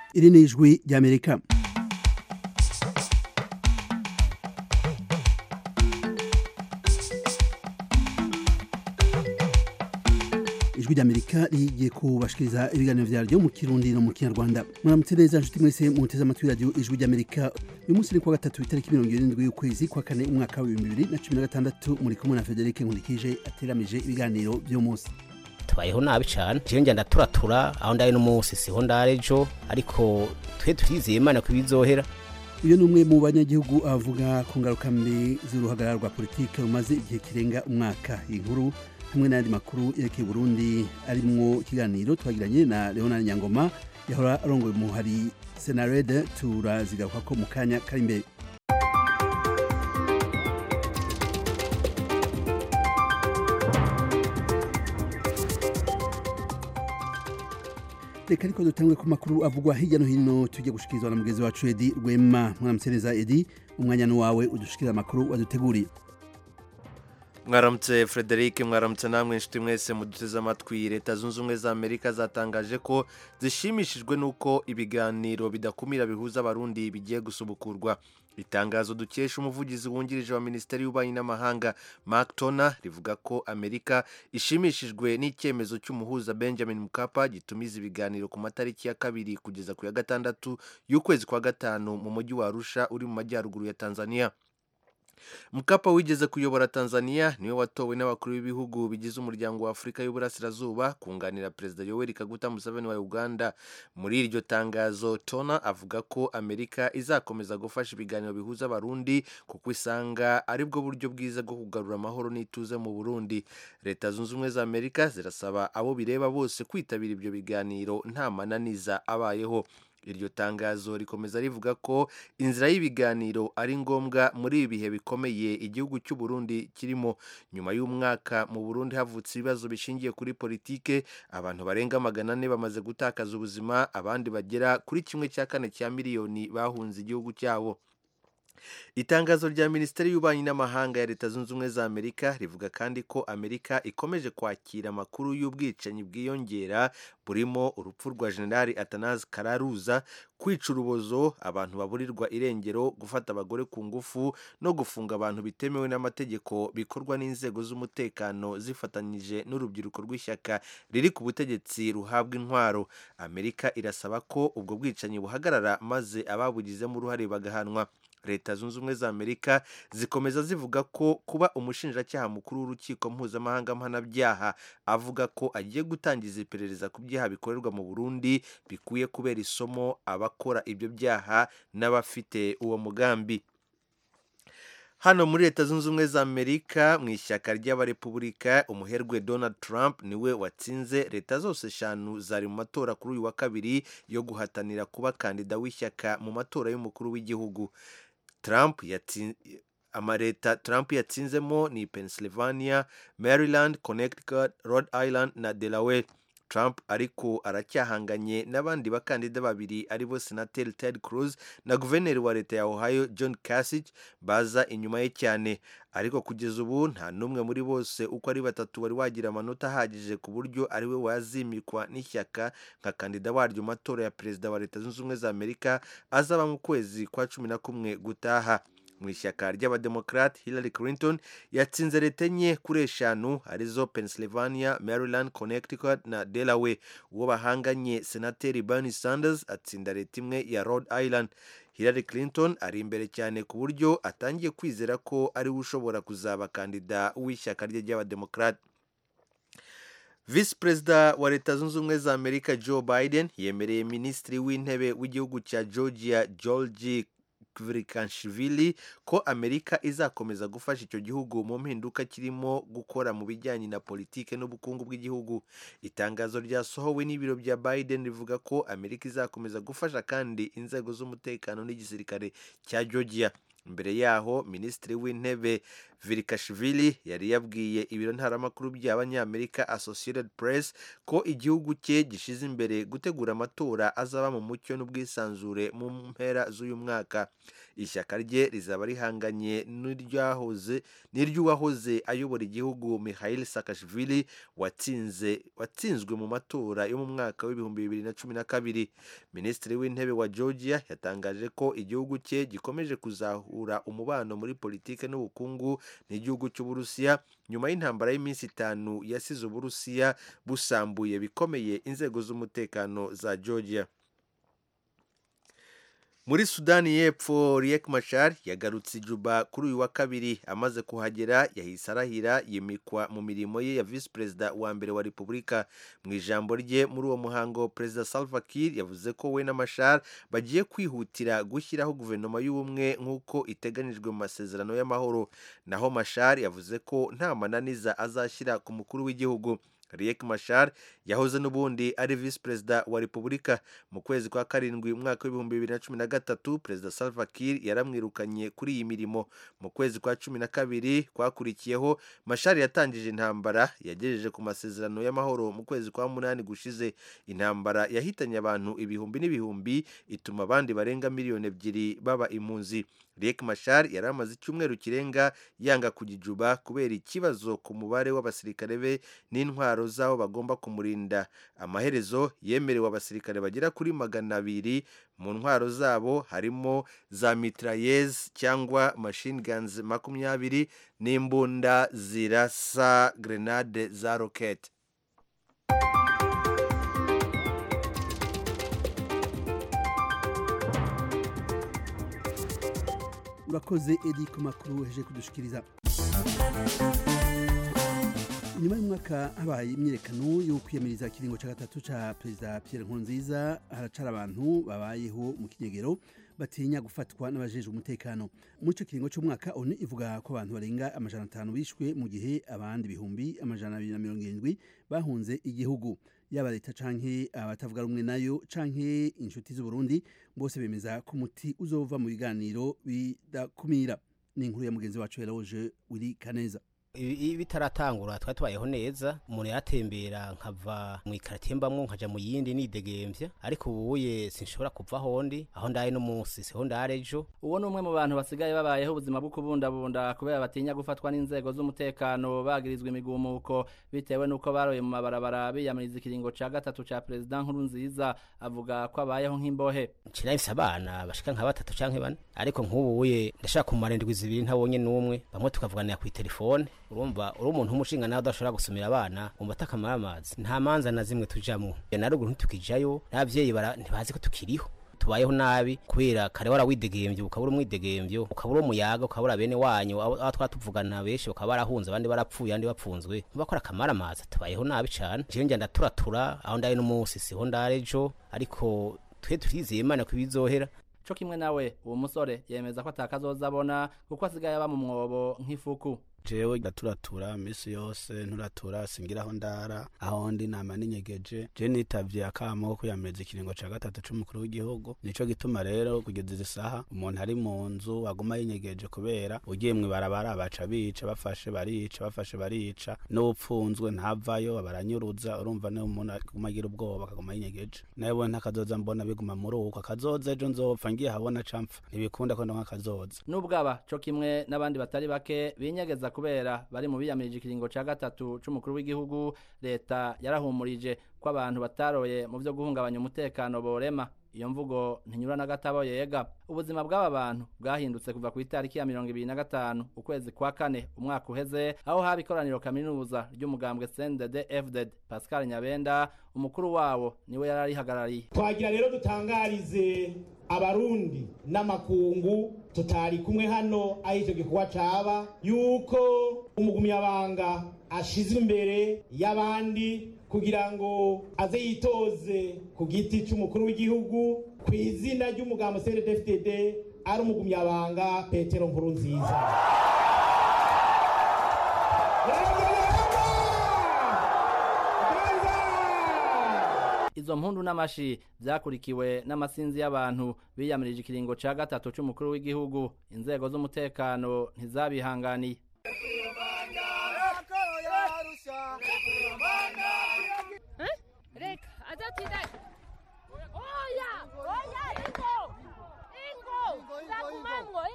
iri ni ijwi ry'amerika ijwi ry'amerika rigiye kubashikiriza ibiganiro vyaryo mu kirundi no mu kinyarwanda muramutse neza nshuti mwese muteze amatwi radiyo ijwi ry'amerika uyu munsi ni kuwa gatatu itariki mirongo irindwi y'ukwezi kwa kane umwaka w'ibihumbi bibiri na cumi na gatandatu muri kumwe na federike nkurikije ateramije ibiganiro vy'uyu munsi tubayeho nabi cyane jewe njya ndaturatura aho ndaye n'umunsi siho ndare ejo ariko twe turizeye imana ko ibizohera uyu ni umwe mu banyagihugu avuga ku ngaruka mbi z'uruhagarara rwa politike rumaze igihe kirenga umwaka iyi nkuru hamwe n'ayandi makuru yerekeye Burundi arimwo ikiganiro twagiranye na Leonard Nyangoma yahora arongoye umuhari Senarede turazigaruka ko mu kanya kari imbere reka ariko dutangwe ku makuru avugwa hirya no hino tujye gushikirizwa na mugenzi wacu Edi Rwema mwaramutse neza Edi umwanya ni wawe udushikiriza amakuru waduteguriye mwaramutse frederic mwaramutse namwe inshuti mwese muduteze amatwi leta zunze ubumwe za amerika zatangaje ko zishimishijwe n'uko ibiganiro bidakumira bihuza abarundi bigiye gusubukurwa itangazo dukesha umuvugizi wungirije wa minisiteri y'ububanyi n'amahanga mark tona rivuga ko amerika ishimishijwe n'icyemezo cy'umuhuza benjamin mukapa gitumiza ibiganiro ku matariki ya kabiri kugeza ku ya gatandatu y'ukwezi kwa gatanu mu mujyi wa arusha uri mu majyaruguru ya tanzania mukapa wigeze kuyobora tanzania niwe watowe n'abakuru b'ibihugu bigize umuryango wa afurika y'uburasirazuba kunganira perezida yoweri kaguta museveni wa uganda muri iryo tangazo tona avuga ko amerika izakomeza gufasha ibiganiro bihuza abarundi kuko isanga ari bwo buryo bwiza bwo kugarura amahoro n'ituze mu burundi leta zunze ubumwe za amerika zirasaba abo bireba bose kwitabira ibyo biganiro nta mananiza abayeho iryo tangazo rikomeza rivuga ko inzira y'ibiganiro ari ngombwa muri ibi bihe bikomeye igihugu cy'u Burundi kirimo nyuma y'umwaka mu Burundi havutse ibibazo bishingiye kuri politike abantu barenga magana ane bamaze gutakaza ubuzima abandi bagera kuri kimwe cya kane cya miliyoni bahunze igihugu cyabo itangazo rya minisiteri y'ububanyi n'amahanga ya leta zunze ubumwe za amerika rivuga kandi ko amerika ikomeje kwakira amakuru y'ubwicanyi bwiyongera burimo urupfu rwa generali atanazi kararuza kwica urubozo abantu baburirwa irengero gufata abagore ku ngufu no gufunga abantu bitemewe n'amategeko bikorwa n'inzego z'umutekano zifatanyije n'urubyiruko rw'ishyaka riri ku butegetsi ruhabwa intwaro amerika irasaba ko ubwo bwicanyi buhagarara maze ababugizemo uruhare bagahanwa leta zunze ubumwe za amerika zikomeza zivuga ko kuba umushinjacyaha mukuru w'urukiko mpuzamahanga mpanabyaha avuga ko agiye gutangiza iperereza ku byaha bikorerwa mu burundi bikwiye kubera isomo abakora ibyo byaha n'abafite uwo mugambi hano muri leta zunze ubumwe za amerika mu ishyaka ry'abarepubulika umuherwe donald trump niwe watsinze leta zose eshanu zari mu matora kuri uyu wa kabiri yo guhatanira kuba kandida w'ishyaka mu matora y'umukuru w'igihugu trump amaleta trump yatsinzemo ni pennsylvania maryland connecticut rhode island na delaware trump ariko aracyahanganye n'abandi bakandida babiri aribo senateri ted cruz na guverineri wa leta ya ohio john kasich baza inyuma ye cyane ariko kugeza ubu nta n'umwe muri bose uko ari batatu wari wagira amanota ahagije ku buryo ariwe wazimikwa n'ishyaka nka kandida waryo matora ya perezida wa leta zunze ubumwe za amerika azaba mu kwezi kwa cumi na kumwe gutaha mu ishyaka ry'abademokarate hillary clinton yatsinze leta enye kuri eshanu arizo pennsylvania maryland connecticut na delaware uwo bahanganye senateri bernie sanders atsinda leta imwe ya rhode island hillary clinton ari imbere cyane ku buryo atangiye kwizera ko ariwe ushobora kuzaba kandida w'ishyaka rye ry'abademokarate visi perezida wa leta zunze ubumwe za amerika joe biden yemereye minisitiri w'intebe w'igihugu cya georgia george Kvirikashvili ko Amerika izakomeza gufasha icyo gihugu mu mpinduka kirimo gukora mu bijyanye na politike n'ubukungu bw'igihugu itangazo ryasohowe n'ibiro bya Biden rivuga ko Amerika izakomeza gufasha kandi inzego z'umutekano n'igisirikare cya Georgia mbere yaho minisitiri w'intebe virikashvili yari yabwiye ibiro ntaramakuru by'abanyamerika associated press ko igihugu cye gishize imbere gutegura amatora azaba mu mucyo n'ubwisanzure mu mpera z'uyu mwaka ishyaka rye rizaba rihanganye n'iryahoze n'iry'uwahoze ayobora igihugu Mikhail Saakashvili watsinze watsinzwe mu matora yo mu mwaka w'ibihumbi bibiri na cumi na kabiri minisitiri w'intebe wa Georgia yatangaje ko igihugu cye gikomeje kuzahura umubano muri politike n'ubukungu n'igihugu cy'uburusiya nyuma y'intambara y'iminsi itanu yasize uburusiya busambuye bikomeye inzego z'umutekano za Georgia muri sudani y'epfo riek machar yagarutse ijuba kuri uyu wa kabiri amaze kuhagera yahise arahira yimikwa mu mirimo ye ya visi perezida wa mbere wa repubulika mu ijambo rye muri uwo muhango perezida salva kiir yavuze ko we na machar bagiye kwihutira gushyiraho guverinoma y'ubumwe nk'uko iteganijwe mu masezerano y'amahoro naho machar yavuze ko nta mananiza azashyira ku mukuru w'igihugu Riek Machar yahoze n'ubundi ari visi perezida wa repubulika mu kwezi kwa karindwi umwaka w'ibihumbi bibiri na cumi na gatatu perezida Salva Kiir yaramwirukanye kuri iyi mirimo mu kwezi kwa cumi na kabiri kwakurikiyeho Machar yatangije intambara yagejeje ku masezerano y'amahoro mu kwezi kwa munani gushize intambara yahitanye abantu ibihumbi n'ibihumbi ituma abandi barenga miliyoni ebyiri baba impunzi Riek Machar yari amaze icyumweru kirenga yanga kugijuba kubera ikibazo ku mubare w'abasirikare be n'intwaro z'aho bagomba kumurinda amaherezo yemerewe abasirikare bagera kuri magana abiri mu ntwaro zabo harimo za mitrailleuses cyangwa machine guns makumyabiri n'imbunda zirasa grenade za rocket urakoze edi ku makuru heje kudushikiriza nyuma y'umwaka habaye imyiyerekano yo kwiyamiriza ikiringo cya gatatu cya perezida Pierre Nkurunziza haracara abantu babayeho mu kinyegero batinya gufatwa n'abajejwe umutekano muri icyo kiringo cy'umwaka onu ivuga ko abantu barenga amajana atanu bishwe mu gihe abandi bihumbi amajana abiri na mirongo irindwi bahunze igihugu yaba leta canke abatavuga rumwe nayo canke inshuti z'uburundi bose bemeza ko umuti uzova mu biganiro bidakumira ni inkuru ya mugenzi wacu Eloge Willy Kaneza ibi bitaratangura twari tubayeho neza umuntu yaratembera nkava mu ikaritiye mbamwo nkaja mu yindi nidegemvya ariko ubuye sinshobora kuva hondi aho ndaye n'umunsi siho ndare ejo uwo ni umwe mu bantu basigaye babayeho ubuzima bwo kubundabunda kubera batinya gufatwa n'inzego z'umutekano bagirizwa imigumuko bitewe n'uko baroye mu mabarabara biyamiriza ikiringo ca gatatu ca perezida nkuru nziza avuga ko abayeho nk'imbohe nshirahise abana bashika nka batatu canke bane ariko nk'ubuye ndashaka kumara indwi zibiri ntabonye n'umwe bamwe tukavuganira kw'itelefone urumva uri umuntu w'umushinga nawe udashobora gusumira abana wumva atakamara amazi nta manza na zimwe tujamwo na ruguru ntitukijayo n'abavyeyi ntibazi ko tukiriho tubayeho nabi kubera kare warawidegemvye ukabura umwidegemvyo ukabura umuyaga ukabura bene wanyu aho twatuvugana benshi bakaba barahunze abandi barapfuye abandi bapfunzwe bakora akamara amazi tubayeho nabi cane jewe njya ndaturatura aho ndaye n'umunsi siho ndare ejo ariko twe turizeye imana ko ibizohera co kimwe nawe uwo musore yemeza ko atakazoza abona kuko asigaye aba mu mwobo nk'ifuku jewe ndaturatura misi yose nturatura singiraho ndara aho ndi nama ninyegeje je nitavye akamo ko kwiyamiriza ikiringo ca gatatu c'umukuru w'igihugu nico gituma rero kugeza izi saha umuntu ari mu nzu aguma yinyegeje kubera ugiye mw'ibarabara baca bica bafashe barica bafashe barica n'upfunzwe ntavayo baranyuruza urumva niyo umuntu aguma agira ubwoba akaguma yinyegeje nawe ntakazoza mbona biguma muri uko akazoza ejo nzopfa ngiye habona campfa ntibikunda ko ndonka akazoza n'ubwaba co kimwe n'abandi batari bake binyegeza kubera bari mu biyamirije ikiringo ca gatatu c'umukuru w'igihugu leta yarahumurije ko abantu bataroye mu vyo guhungabanya umutekano borema iyo mvugo ntinyura na gatabo yega ubuzima bw'aba bantu bwahindutse kuva ku itariki ya mirongo ibiri na gatanu ukwezi kwa kane umwaka uheze aho haba ikoraniro kaminuza ry'umugambwe CNDD FDD Pascal Nyabenda umukuru wabo niwe yari arihagarariye twagira rero dutangarize abarundi n'amakungu tutari kumwe hano aho icyo gikorwa caba yuko umugumyabanga ashizwe imbere y'abandi kugira ngo aze yitoze ku giti cy'umukuru w'igihugu ku izina ry'umugambo CNDD-FDD ari umugumyabanga Petero Nkurunziza izo mpundu n'amashi byakurikiwe n'amasinzi y'abantu biyamirije ikiringo ca gatatu c'umukuru w'igihugu inzego z'umutekano ntizabihanganiye reka adatida oya oya ingo ingo ndagumamwo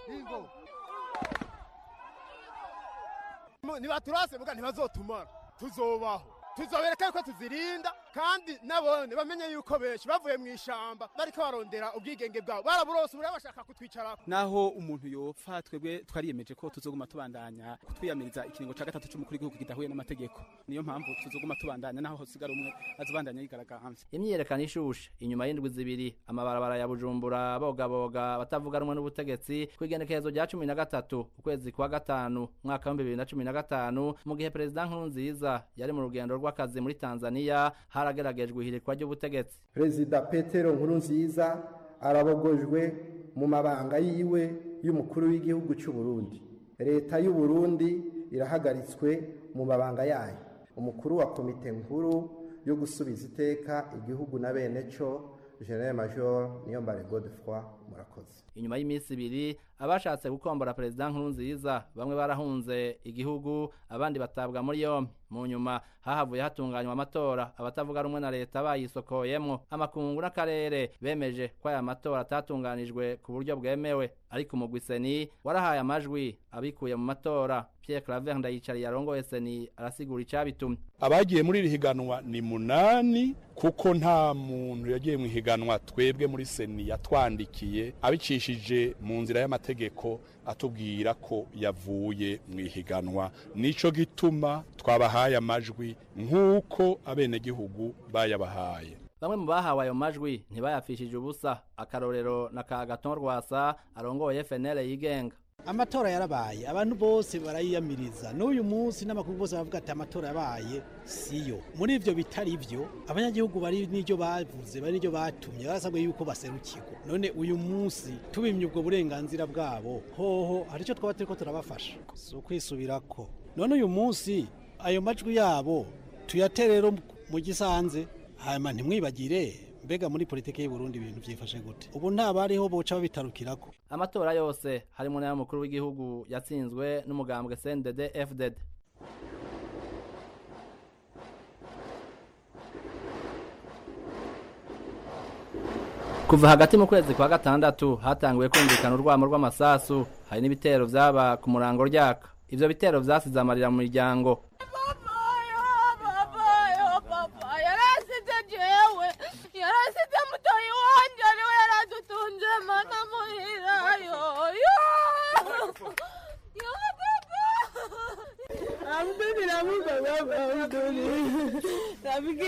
nibaturase muga ntibazotumara tuzobaho tuzobereka yuko tuzirinda kandi nabone bamenye yuko benshi bavuye mu ishamba bariko barondera ubwigenge bwabo baraburose ubu bashaka kutwicarako naho umuntu yopfa twebwe twariyemeje ko tuzoguma tubandanya kutwiyamiriza ikiringo ca gatatu c'umukuru w'igihugu kidahuye n'amategeko niyo mpamvu tuzoguma tubandanya naho hosigara umwe azobandanya yigaragambye imyiyerekano ishushe inyuma y'indwi zibiri amabarabara ya bujumbura bogaboga batavuga rumwe n'ubutegetsi kw'igenekerezo rya cumi na gatatu ukwezi kwa gatanu umwaka w'ibihumbi bibiri na cumi na gatanu mu gihe perezida nkurunziza yari mu rugendo rw'akazi muri tanzania harageragejwe ihirikwa ry'ubutegetsi perezida petero nkurunziza arabogojwe mu mabanga yiwe y'umukuru w'igihugu cy'u Burundi leta y'u Burundi irahagaritswe mu mabanga yayo umukuru wa komite nkuru yo gusubiza iteka igihugu na bene cyo general major niyombare godefroy murakoze inyuma y'iminsi ibiri abashatse gukombora perezida nkurunziza bamwe barahunze igihugu abandi batabwa muri yombi mu nyuma hahavuye hatunganywa amatora abatavuga rumwe na leta bayisokoyemwo amakungu n'akarere bemeje ko aya matora atatunganijwe ku buryo bwemewe ariko umugwi seni warahaye amajwi abikuye mu matora Pierre Claver ndayicariye arongoye seni arasigura icabitumye abagiye muri iri higanwa ni munani kuko nta muntu yagiye mu higanwa twebwe muri seni yatwandikiye abicishije mu nzira y'amategeko atubwira ko yavuye mu ihiganwa nico gituma twabahaye amajwi nk'uko abenegihugu bayabahaye bamwe mu bahawe ayo majwi ntibayafishije ubusa akarorero na ka gaton rwasa arongoye FNL yigenga amatora yarabaye abantu bose barayiyamiriza n'uyu munsi n'amakuru bose bavuga ati amatora yabaye siyo muri ivyo bitari vyo abanyagihugu bari n'iryo bavuze bari n'iryo batumye barasabwe yuko baserukirwa none uyu munsi tubimye ubwo burenganzira bwabo hoho hari icyo twaba turiko turabafasha si ukwisubirako none uyu munsi ayo majwi yabo tuyatere rero mu gisanze hanyuma ntimwibagire mbega muri politiki y'u Burundi ibintu byifashe gute ubu nta bariho boca babitarukirako amatora yose harimo n'ay'umukuru w'igihugu yatsinzwe n'umugambwe CNDD FDD kuva hagati mu kwezi kwa gatandatu hatanguye kumvikana urwamo rw'amasasu hari n'ibitero vyaba ku murango ryaka ivyo bitero vyasize amarira mu miryango yarasize jewe yarasize mutoyi wanje ariwe yaradutunze mana muhirayo Abduni namuga baba Abduni Rafiki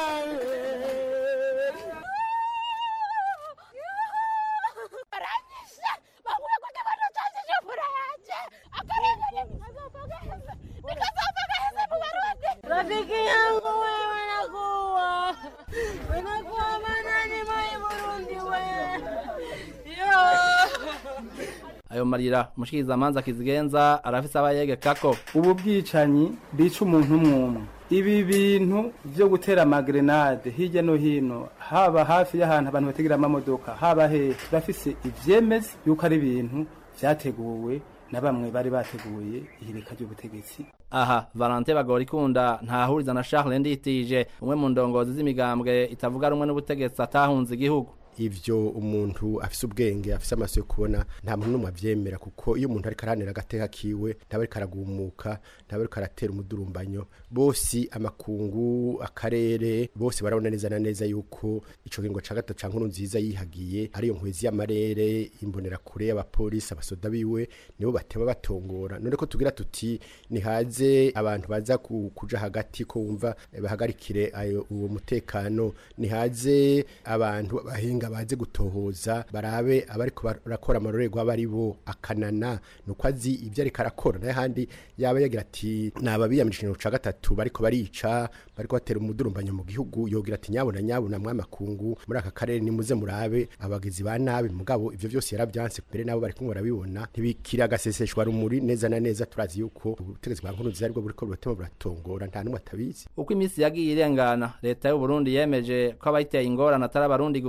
Baranyishe bakuye kwa kibano canje cy'imfura yanje akarengane nikazopagaheza nikazopagaheza mu Barundi Rafiki yangu wewe nakuwa Winakuwa manani mai Burundi we Yo ayo marira umushikirizamanza kizigenza arafise abayegekako ubu bwicanyi bica umuntu umwumwe ibi bintu vyo gutera amagrenade hirya no hino haba hafi y'ahantu abantu bategera amamodoka haba hehe turafise ivyemeza yuko ari ibintu vyateguwe na bamwe bari bateguye ihirika ry'ubutegetsi aha valante bagora ikunda ntahuriza na charles nditije umwe mu ndongozi z'imigambwe itavuga rumwe n'ubutegetsi atahunze igihugu ivyo umuntu afise ubwenge afise amaso yo kubona nta muntu n'umwe avyemera kuko iyo umuntu ariko aranira agateka kiwe ntaba ariko aragumuka ntaba ariko aratera umudurumbanyo bose amakungu akarere bose barabona neza na neza yuko ico kingo ca gatatu ca nkuru nziza yihagiye ariyo nkwezi y'amarere imbonera kure y'abapolisi abasoda biwe nibo batema batongora none ko tugira tuti nihaze abantu baza ku- kuja hagati ko wumva eh, bahagarikire ayo uwo mutekano nihaze abantu bahinga baze gutohoza barabe abariko barakora amarorerwa bari bo akanana nuko azi ibyo ariko arakora naye handi yaba yagira ati naba biyamirije ikintu ca gatatu bariko barica bariko batera umudurumbanyo mu gihugu yogira ati nyabona nyabona mwamakungu muri aka karere nimuze murabe abagizi ba nabi mugabo ivyo vyose yaravyanse mbere nabo bariko barabibona ntibikira agaseseshwa rumuri neza na neza turazi yuko ubutegetsi bwa nkuru nziza aribwo buriko buratema buratongora nta numwe atabizi uko iminsi yagiye irengana leta y'u Burundi yemeje ko abayiteye ingorane atari abarundi gusa mbere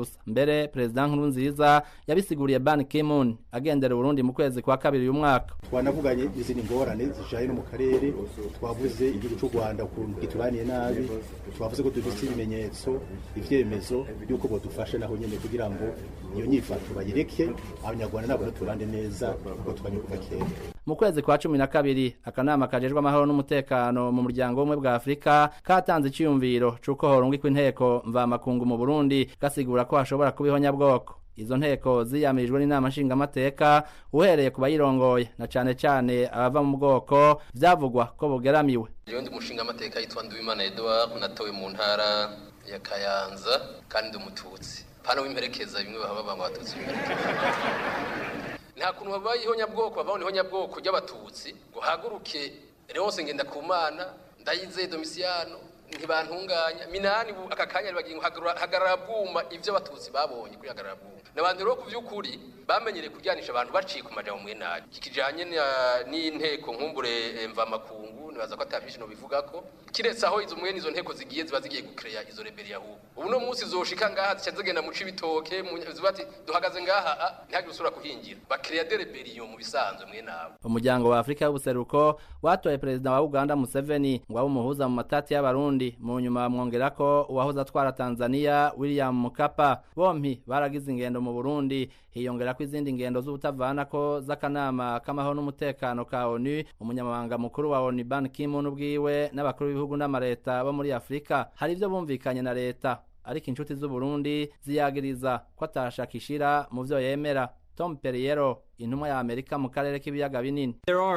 mbere perezida nkurunziza yabisiguriye ban kimun agendera uburundi mu kwezi kwa kabiri uyu mwaka twanavuganye izindi ngorane zijanye no mu karere twavuze igihugu cy'u rwanda ukuntu gituraniye nabi twavuze ko dufite ibimenyetso ivyemezo by'uko bodufasha naho nyene kugira ngo iyo nyifato bayireke abanyarwanda nabo baturane neza kuko twanye kuva kera mu kwezi kwa cumi na kabiri akanama kajejwe amahoro n'umutekano mu muryango w'ubumwe bwa afurika katanze iciyumviro c'uko horungikwa inteko mvamakungu mu burundi gasigura ko hashobora kuba ihonyabwoko izo nteko ziyamirijwe n'inama nshingamateka uhereye ku bayirongoye na cane cane abava mu bwoko vyavugwa ko bugeramiwe jewe ndi umushingamateka yitwa nduwimana edouard natowe mu ntara ya kayanza kandi ndi umututsi pana w'imperekeza bimwe baba banga abatutsi b'imperekeza nta kuntu babaye ihonyabwoko babona ihonyabwoko ry'abatutsi ngo haguruke Leonce Ngendakumana ndayizeye Domiciano ntibantunganya minani bu aka kanya bagiye ngo hagarara bwuma ivyo abatutsi babonye kuri hagarara bwuma n'abantu rero ku vy'ukuri bamenyereye kuryanisha abantu baciye ku majambo mwe nabi kikijanye n'inteko nkumbure mva makungu nibaza ko atavyinshi no bivuga ko kiretse aho izo mwene izo nteko zigiye ziba zigiye gukereya izo rebeli yahu ubu no munsi zoshika ngaha zica zigenda mu cibitoke zibati duhagaze ngaha ntihagire usura kuhingira bakereya de rebellion mu bisanzwe mwe nabo umuryango wa Afrika y'ubuseruko watoye perezida wa Uganda Museveni ngo abe umuhuza mu matati y'abarundi mu nyuma bamwongera ko uwahoze atwara Tanzania William Mukapa bompi baragize ingendo mu Burundi hiyongera ko izindi ngendo z'ubutavana ko z'akanama k'amahoro n'umutekano ka ONU umunyamabanga mukuru wa ONU Ban Ki-moon ubwiwe n'abakuru b'ibihugu n'amareta bo muri Afrika hari ivyo bumvikanye na leta ariko inshuti z'u Burundi ziyagiriza ko atashakishira mu vyo yemera Tom Perriero intumwa ya Amerika mu karere k'ibiyaga binini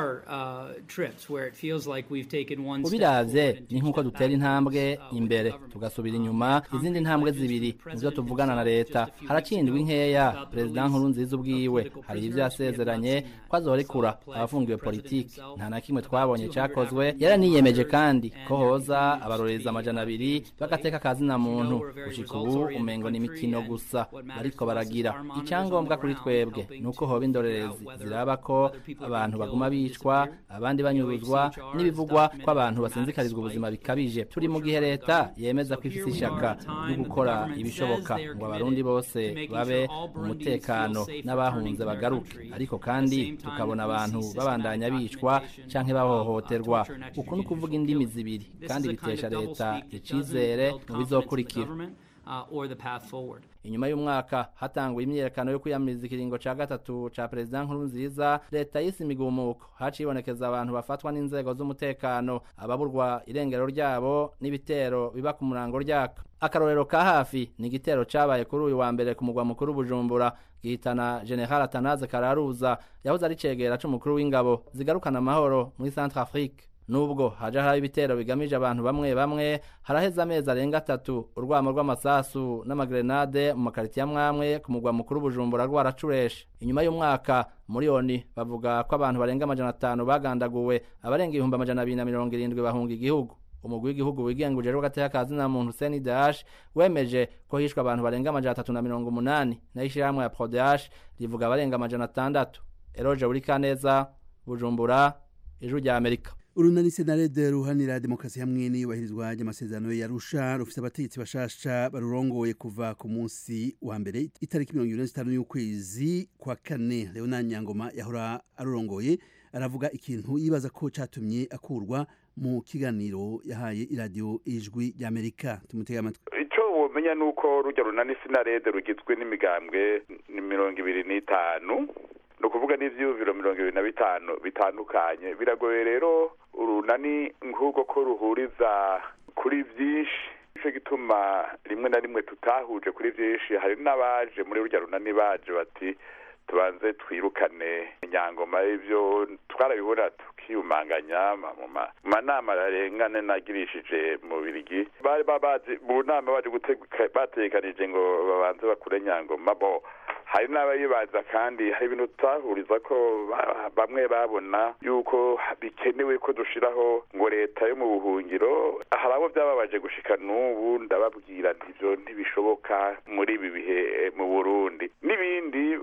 ubiravye ni nk'uko dutera intambwe imbere tugasubira inyuma izindi ntambwe zibiri nizo tuvugana na leta haracindwa inkeya perezida nkurunziza ubwiwe hari ivyo yasezeranye ko azorekura abafungiwe politiki nta na kimwe twabonye cakozwe yaraniyemeje kandi ko hoza abarorereza amajana abiri bagateka akazina muntu gushika ubu umengo ni imikino gusa bariko baragira icyangombwa kuri twebwe ni uko hoba indorerezi ziraba ko abantu baguma bicwa abandi banyuruzwa n'ibivugwa ko abantu basinzikarizwa ubuzima bikabije turi mu gihe leta yemeza ko ifite ishaka ryo gukora ibishoboka ngo abarundi bose babe mu mutekano n'abahunze bagaruke ariko kandi tukabona abantu babandanya bicwa canke bahohoterwa uku ni ukuvuga indimi zibiri kandi bitesha leta icizere mu bizokurikira inyuma y'umwaka hatanguye imyiyerekano yo kwiyamiriza ikiringo ca gatatu ca perezida nkurunziza leta yise imigumuko hacibonekeza abantu bafatwa n'inzego z'umutekano ababurwa irengero ryabo n'ibitero biba ku murango ryaka akarorero ka hafi ni igitero cabaye kuri uyu wa mbere ku mugwa mukuru bujumbura gihitana general atanaze kararuza yahoze ari cegera c'umukuru w'ingabo zigarukana amahoro muri centre afrique nubwo haje hari ibitero bigamije abantu bamwe bamwe haraheze amezi arenga atatu urwamo rw'amasasu n'amagrenade mu makaritiya amwamwe ku mugwa mukuru bujumbura rwaracureshe inyuma y'umwaka muri oni bavuga ko abantu barenga amajana atanu bagandaguwe abarenga ibihumbi amajana abiri na mirongo irindwi bahunga igihugu umugwi w'igihugu wigenga ujejwe gateka kazi na muntu Seni Dash wemeje ko hishwe abantu barenga amajana atatu na mirongo umunani nayo ishirahamwe ya Prodash rivuga abarenga amajana atandatu Eroje Urikaneza Bujumbura Ijuru rya Amerika urunani senarede ruhanira demokarasi hamwe n'iyubahirizwa ry'amasezerano yarusha rufite abategetsi bashasha barurongoye kuva ku munsi wa mbere itariki mirongo irindwi n'itanu y'ukwezi kwa kane leona nyangoma yahora arurongoye aravuga ikintu yibaza ko catumye akurwa mu kiganiro yahaye iradiyo ijwi ry'amerika tumutega amatwi icyo womenya ni uko rujya runani sinarede rugizwe n'imigambwe ni mirongo ibiri n'itanu ni ukuvuga n'ibyiyumviro mirongo ibiri na bitanu bitandukanye biragoye rero urunani nk'ubwo ko ruhuriza kuri byinshi nicyo gituma rimwe na rimwe tutahuje kuri byinshi hari n'abaje muri rujya runani baje bati tubanze twirukane inyangoma y'ibyo twarabibona tukiyumanganya mu manama arengane nagirishije mu birigi bari babazi mu nama baje batekanije ngo babanze bakure nyangoma bo hari n'abayibaza kandi hari ibintu tutahuriza ko bamwe babona yuko bikenewe ko dushiraho ngo leta yo mu buhungiro hari abo byababaje gushika n'ubu ndababwira ntibyo ntibishoboka muri ibi bihe mu burundi n'ibindi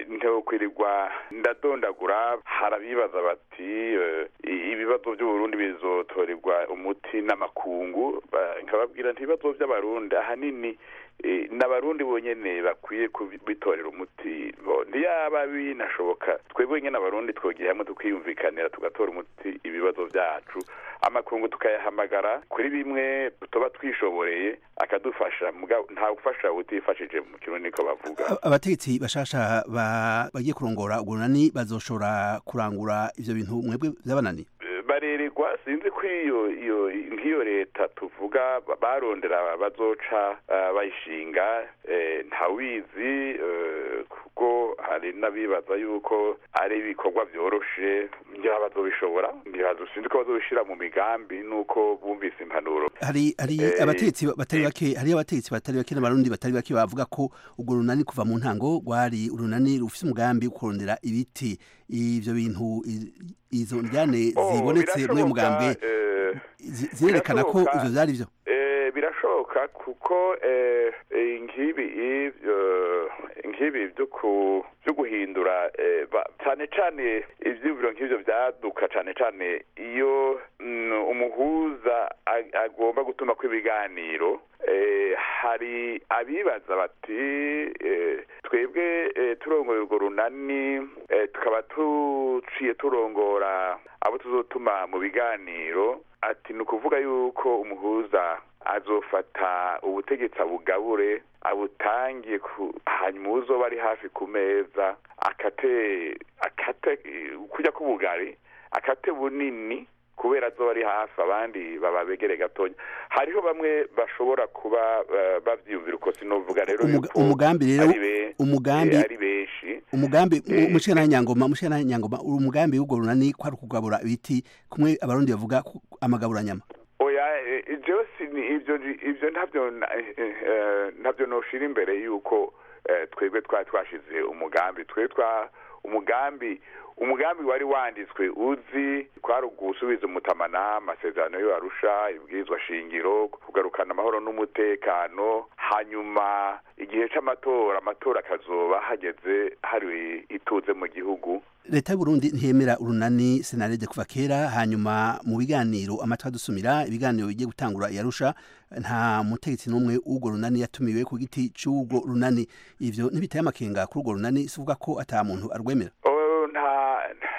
ntokwirirwa ndadondagura harabibaza bati ibibazo by'uburundi bizotorerwa umuti n'amakungu ba- nkababwira nti ibibazo by'abarundi ahanini eh, n'abarundi bonyene bakwiye kubitorera umuti bo ntiyaba binashoboka twebwe nyene abarundi twogiye hamwe tukiyumvikanira tugatora umuti ibibazo byacu amakungu tukayahamagara kuri bimwe tuba twishoboreye akadufasha mugabo nta gufasha utifashije mu kirundi niko bavuga abategetsi bashasha ba- bagiye kurongora ubwo runani bazoshobora kurangura ivyo bintu mwebwe vyabananiye barererwa sinzi ko iyo iyo nk'iyo leta tuvuga ba- barondera bazoca eh, bayishinga eh, ntawizi eh, kuko hari n'abibaza yuko ari ibikorwa vyoroshe ngira bazobishobora ngira sinzi ko bazobishira mu migambi nuko bumvise impanuro hari hari Eh, abategetsi batari bake hari abategetsi batari bake n'abarundi batari bake bavuga ko ubwo runani kuva mu ntango rwari urunani rufise umugambi wo kurondera ibiti ivyo bintu i- izo njyane Oh, zibonetse muri uyu mugambwe eh, zi- zirerekana ko birashoboka. ivyo vyari vyo Eh, birashoboka kuko eh, eh, nk'ibi ivyo nk'ibi byo ku byo guhindura eh, ba- cane cane ivyiyumviro nk'ivyo vyaduka cane cane iyo mm, umuhuza ag- agomba gutuma ko ibiganiro eh, hari abibaza bati eh, twebwe eh, turongoye urwo runani eh, tukaba tuciye turongora abo tuzotuma mu biganiro ati ni ukuvuga yuko umuhuza azofata ubutegetsi abugabure abutangiye ku hanyuma uzoba ari hafi ku meza akate akate eh, kurya k'ubugari akate bunini kubera azoba ari hafi abandi baba begere gatonya hariho bamwe bashobora kuba eh, bavyiyumvira uko sinovuga rero Umuga- yuko umugambi rero ari be- umugambi eh, ari benshi umugambi Eh, mushikana nyangoma mushikana nyangoma umugambi w'ubwo runani kwari ukugabura ibiti kumwe abarundi bavuga ku- amagabura nyama oya eh, ivyo sini ivyo ivyo ntabyo na- eh, eh, ntabyo noshira imbere yuko eh, twebwe twari twashize umugambi twe twa umugambi umugambi wari wanditswe uzi kwari ugusubiza umutamana amasezerano yo arusha ibwirizwa shingiro kugarukana amahoro n'umutekano hanyuma igihe c'amatora amatora akazoba hageze hari ituze mu gihugu leta y'uburundi ntiyemera urunani senarede kuva kera hanyuma mu biganiro amatwi adusumira ibiganiro bigiye gutangura yarusha nta mutegetsi n'umwe w'urwo runani yatumiwe ku giti c'urwo runani ivyo ntibiteye amakenga kuri urwo runani si uvuga ko ata muntu arwemera Oh, nta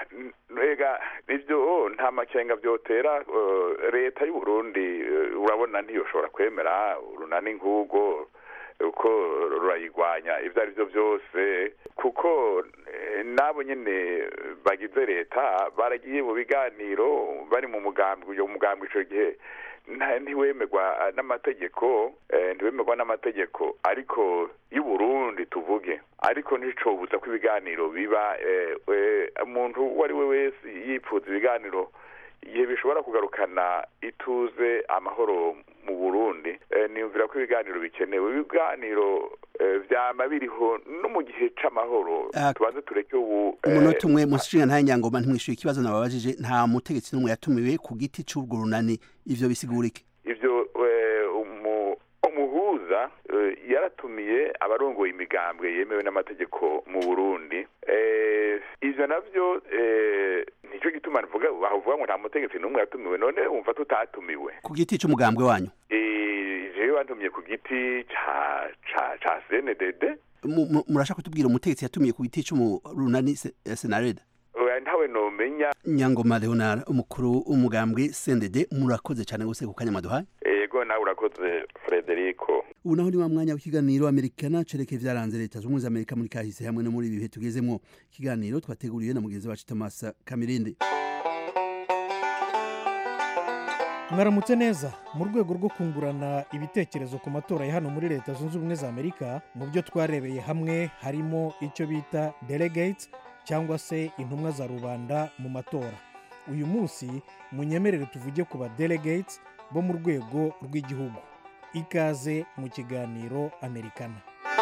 ega ivyo nta makenga vyotera eh, leta y'u Burundi eh, urabona ntiyoshobora kwemera urunani nk'ubwo uko rurayigwanya ivyo ari vyo vyose kuko eh, nabo nyene bagize leta baragiye mu biganiro bari mu mugambi uyo mugambi ico gihe nta- ntiwemerwa n'amategeko eh, ntiwemerwa n'amategeko ariko y'u Burundi tuvuge ariko nticobuza ko ibiganiro biba eh, eh, umuntu uwo ari we wese yipfuza ibiganiro igihe bishobora kugarukana ituze amahoro mu Burundi eh, niyumvira ko ibiganiro bikenewe ibiganiro eh, vyama biriho no mu gihe c'amahoro Ah, tubanze tureke ubu eh, umunota umwe mushinga nta nyangoma ntimwishyuye ikibazo nababajije nta mutegetsi n'umwe yatumiwe ku giti c'urwo runani ivyo bisigura iki ivyo eh, umu- umuhuza eh, yaratumiye abarongoye imigambwe yemewe n'amategeko mu Burundi eh, ivyo navyo eh, nico gituma nvuga bavuga ngo nta mutegetsi n'umwe yatumiwe none wumva tutatumiwe ku giti c'umugambwe wanyu Eh, jewe bantumiye ku giti ca ca ca CNDD Mu- mu- murashaka kutubwira umutegetsi yatumiye ku giti c'umurunani se- eh, senarede oya ntawe nomenya nyangoma leonard umukuru w'umugambwe sendede murakoze cyane gose ku kanya maduhaye ego nawe urakoze Frederico ubu naho ni wa mwanya w'ikiganiro amerikana cereke vyaranze leta zunze ubumwe za amerika muri kahise hamwe no muri ibi bihe tugezemwo ikiganiro twateguriwe na mugenzi wacu thomas kamirinde mwaramutse neza mu rwego rwo kungurana ibitekerezo ku matora ya hano muri leta zunze ubumwe za amerika mu byo twarebeye hamwe harimo icyo bita delegates cyangwa se intumwa za rubanda mu matora uyu munsi munyemerere tuvuge ku ba delegates bo mu rwego rw'igihugu ikaze mu kiganiro amerikana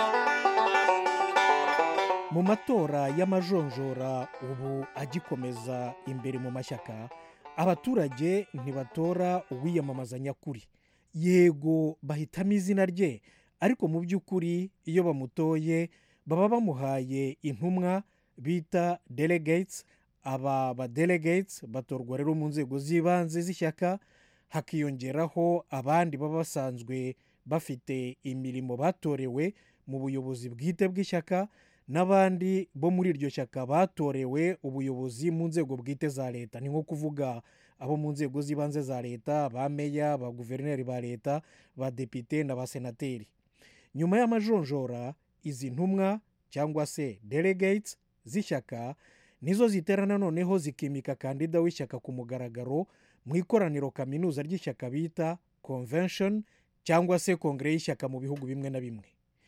mu matora y'amajonjora ubu agikomeza imbere mu mashyaka abaturage ntibatora uwiyamamaza nyakuri yego bahitamo izina rye ariko mu by'ukuri iyo bamutoye baba bamuhaye intumwa bita delegates aba badelegates batorwa rero mu nzego z'ibanze z'ishyaka hakiyongeraho abandi baba basanzwe bafite imirimo batorewe mu buyobozi bwite bw'ishyaka n'abandi bo muri iryo shyaka batorewe ubuyobozi mu nzego bwite za leta ni nko kuvuga abo mu nzego z'ibanze za leta ba meya ba guverineri ba leta ba depite na ba senateri nyuma y'amajonjora izi ntumwa cyangwa se delegates z'ishyaka nizo ziterana noneho zikimika kandida w'ishyaka ku mugaragaro mu ikoraniro kaminuza ry'ishyaka bita convention cyangwa se kongere y'ishyaka mu bihugu bimwe na bimwe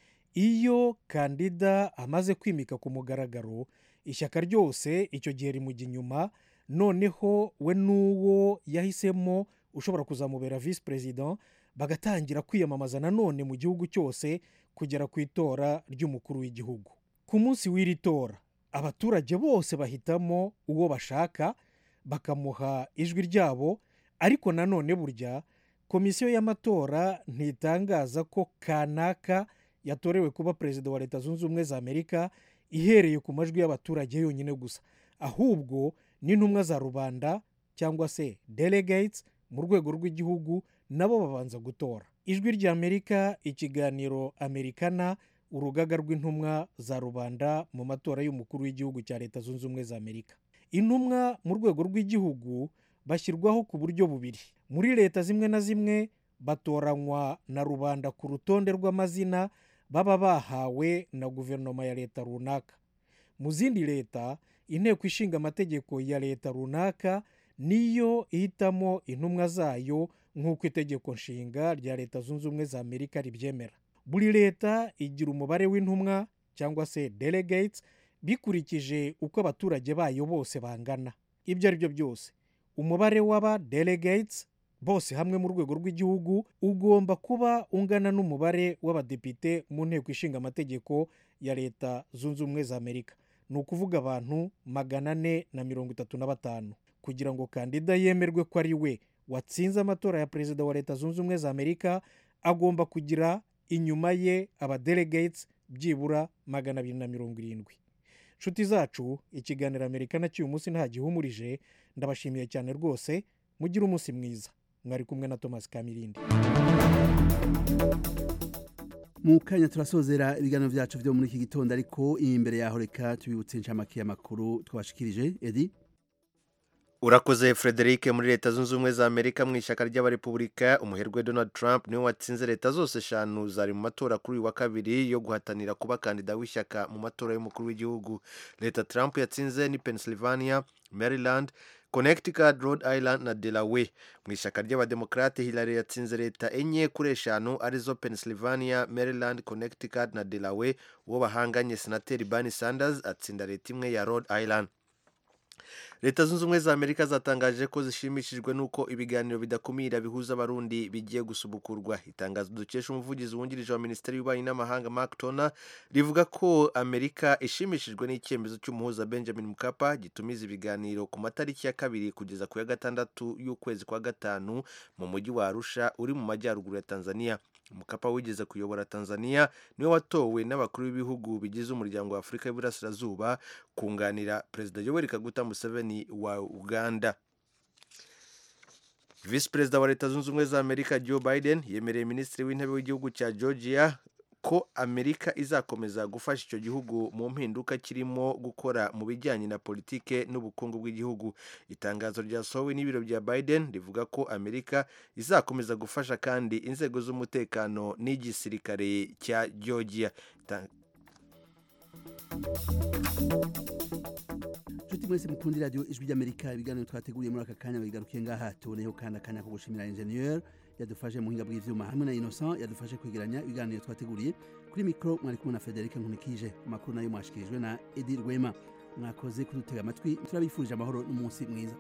iyo kandida amaze kwimika ku mugaragaro ishyaka ryose icyo gihe rimujya inyuma noneho we n'uwo yahisemo ushobora kuzamubera visi perezida bagatangira kwiyamamaza nanone mu gihugu cyose kugera ku itora ry'umukuru w'igihugu ku munsi w'iri tora abaturage bose bahitamo uwo bashaka bakamuha ijwi ryabo ariko nanone burya komisiyo y'amatora ntitangaza ko kanaka yatorewe kuba perezida wa leta zunze ubumwe za amerika ihereye ku majwi y'abaturage yonyine gusa ahubwo n'intumwa za rubanda cyangwa se delegates mu rwego rw'igihugu nabo babanza gutora ijwi rya amerika ikiganiro amerikana urugaga rw'intumwa za rubanda mu matora y'umukuru w'igihugu cya leta zunze ubumwe za amerika intumwa mu rwego rw'igihugu bashyirwaho ku buryo bubiri muri leta zimwe na zimwe batoranywa na rubanda ku rutonde rw'amazina baba bahawe na guverinoma ya leta runaka mu zindi leta inteko ishinga amategeko ya leta runaka niyo ihitamo intumwa zayo nk'uko itegeko nshinga rya leta zunze ubumwe za amerika ribyemera buri leta igira umubare w'intumwa cyangwa se delegates bikurikije uko abaturage bayo bose bangana ibyo ari byo byose umubare w'aba delegates bose hamwe mu rwego rw'igihugu ugomba kuba ungana n'umubare w'abadepite mu nteko ishinga amategeko ya leta zunze ubumwe za amerika ni ukuvuga abantu magana ane na mirongo itatu na batanu kugira ngo kandida yemerwe ko ari we watsinze amatora ya perezida wa leta zunze ubumwe za amerika agomba kugira inyuma ye abadelegates byibura magana abiri na mirongo irindwi nshuti zacu ikiganiro amerika na cy'uyu munsi ntagihumurije ndabashimiye cyane rwose mugire umunsi mwiza mwari kumwe na thomas kamirindi mu kanya turasozera ibiganiro byacu byo muri iki gitondo ariko imbere yaho reka tubibutse inshamake y'amakuru twashikirije edi urakoze frederic muri leta zunze ubumwe za amerika mu ishyaka ry'abarepubulika umuherwe donald trump niwe watsinze leta zose eshanu zari mu matora kuri uyu wa kabiri yo guhatanira kuba kandida w'ishyaka mu matora y'umukuru w'igihugu leta trump yatsinze ni pennsylvania maryland connecticut rhode island na delaware mu ishyaka ry'abademokarate hillary yatsinze leta enye kuri eshanu arizo pennsylvania maryland connecticut na delaware uwo bahanganye senateri bernie sanders atsinda leta imwe ya rhode island leta zunze ubumwe za amerika zatangaje ko zishimishijwe n'uko ibiganiro bidakumira bihuza abarundi bigiye gusubukurwa itangazo dukesha umuvugizi wungirije wa minisiteri y'ububanyi n'amahanga mark tona rivuga ko amerika ishimishijwe n'icyemezo cy'umuhuza benjamin mukapa gitumiza ibiganiro ku matariki ya kabiri kugeza ku ya gatandatu y'ukwezi kwa gatanu mu mujyi wa arusha uri mu majyaruguru ya tanzania mukapa wigeze kuyobora tanzania niwe watowe n'abakuru b'ibihugu bigize umuryango wa afurika y'uburasirazuba kunganira perezida yoweri kaguta museveni wa uganda visi perezida wa leta zunze ubumwe za amerika joe biden yemereye minisitiri w'intebe w'igihugu cya georgia ko amerika izakomeza gufasha icyo gihugu mu mpinduka kirimo gukora mu bijyanye na politike n'ubukungu bw'igihugu itangazo ryasohowe n'ibiro bya biden rivuga ko amerika izakomeza gufasha kandi inzego z'umutekano n'igisirikare cya georgia nshuti mwese mukunda radiyo ijwi ry'amerika ibiganiro twateguriye muri aka kanya bigarukiye ngaha tuboneyeho kandi akanya ko gushimira injeniyeri yadufashe mu buhinga bw'ibyuma hamwe na innocent yadufashe kwegeranya ibiganiro twateguriye kuri mikoro mwari kumwe na frederic nkunikije amakuru nayo mwashikirijwe na edi rwema mwakoze kudutega amatwi turabifurije amahoro n'umunsi mwiza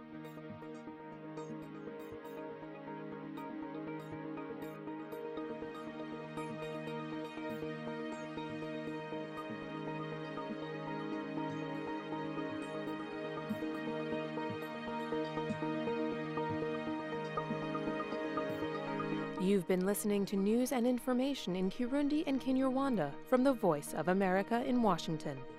You've been listening to news and information in Kirundi and Kinyarwanda from the Voice of America in Washington.